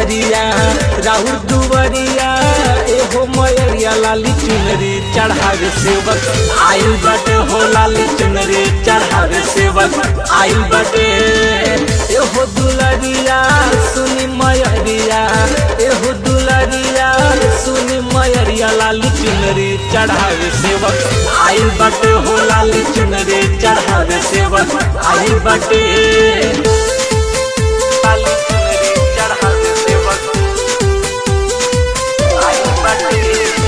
मयरिया राहुल दुवरिया एहो मयरिया लाली चुनरी चढ़ावे सेवक आयु बटे हो लाली चुनरी चढ़ावे सेवक आयु बटे एहो दुलरिया सुनी मयरिया एहो दुलरिया सुनी मयरिया लाली चुनरी चढ़ावे सेवक आयु बटे हो लाली चुनरी चढ़ावे सेवक आयु बटे लाली चुनरी चढ़ावे सेवक आयु बटे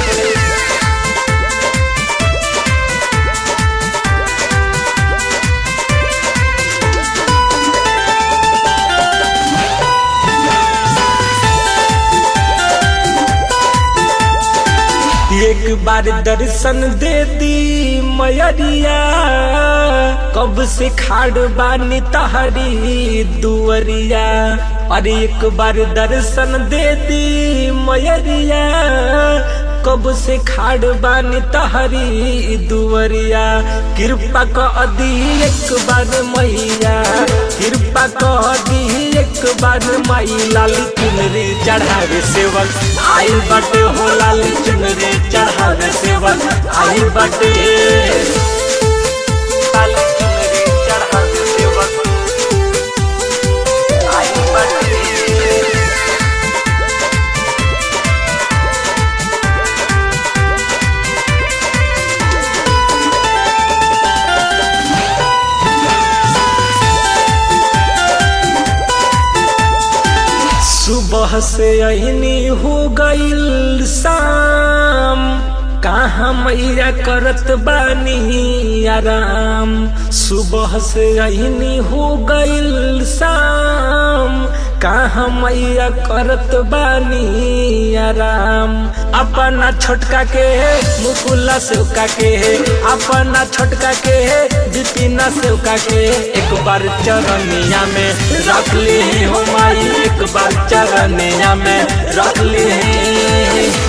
एक बार दर्शन दे दी मयरिया कब से खाड़ बानी तहरी दुवरिया अरे एक बार दर्शन दे दी मयरिया कब से खाड़ बानी तहरी दुवरिया कृपा कर दी एक बार मैया कृपा कर दी एक बार माई लाली चुनरी चढ़ावे सेवक आई बटे हो लाली चुनरी चढ़ावे सेवक आई बटे लाली चुनरी चढ़ावे सेवक आई बटे सुबह से अहनी हो गईल शाम कहाँ मैया करत बानी आराम सुबह से अहनी हो गईल शाम कहाँ मैया करत बानी आराम अपना छोटका के मुकुला सेवका के अपना छोटका के बिपिना सेवका के एक बार चरनिया में रख ली हो माई एक बार चरनिया में रख ली